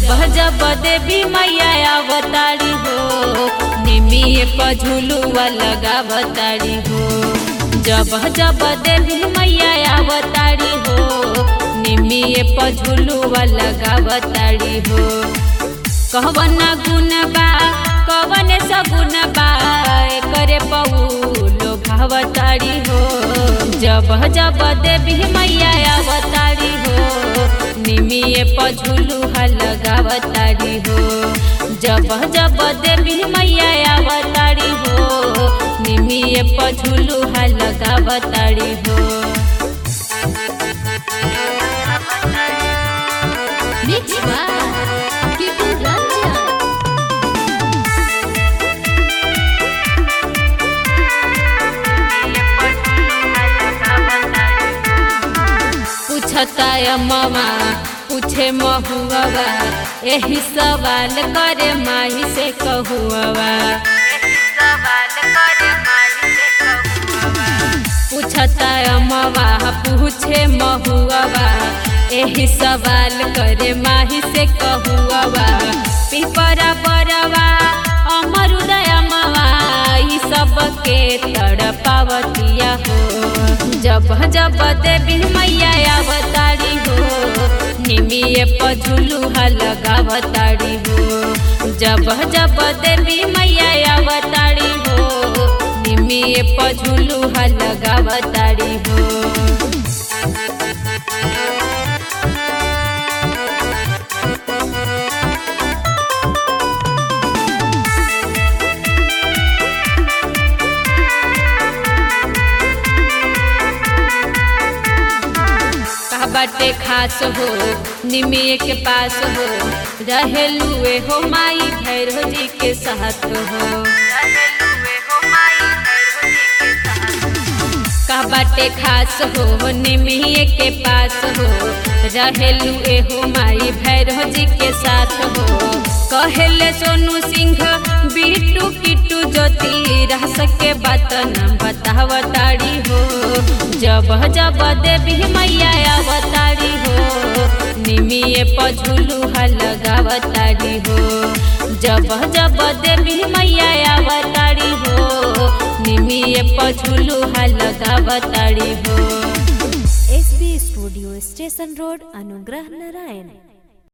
जब देवी मैया अवतारी हो निमिये पर झुलुआ लगावतारी हो जब जब देवी मैया अवतारी हो निमिये पर झुलुआ लगावतारी हो कहवन गुण बा कवन सगुण बा करे पौलो भावतारी हो जब जब देवी मैया अवतारी हो निमिये पझुलू लगावतारी हो जब जब देवी मैया अवतारी हो निमिये पझुलू लगावतारी हो Mix by People Ranjan. पूछता ममा पूछे महुआ यही सवाल करे माही से कहुआ पूछता ममा पूछे महुआ यही सवाल करे माही से कहुआ पिपरा बरवा अमर उदय मवा ई सबके तड़पावतिया हो जब जब देवी मैया अवतारी हो निमिये पझुलू लगावतारी हो जब जब देवी मैया अवतारी हो निमिये पझुलू लगावतारी हो का बाटे खास हो निमिये के पास हो रहेलुए हो माई भैरव जी के साथ हो का बाटे खास हो निमिये के पास हो रहेलुए हो माई भैरव जी के साथ हो कहेले सोनू सिंह बिट्टू किट्टू ज्योति रह सके बात न बतावताड़ी हो जब जब देवी मैया अवतारी हो निमिये पझुलू लगावतारी हो जब जब देवी मैया अवतारी हो निमिये पझुलू लगावतारी हो SB Studio Station Road, Anugrah Narayan.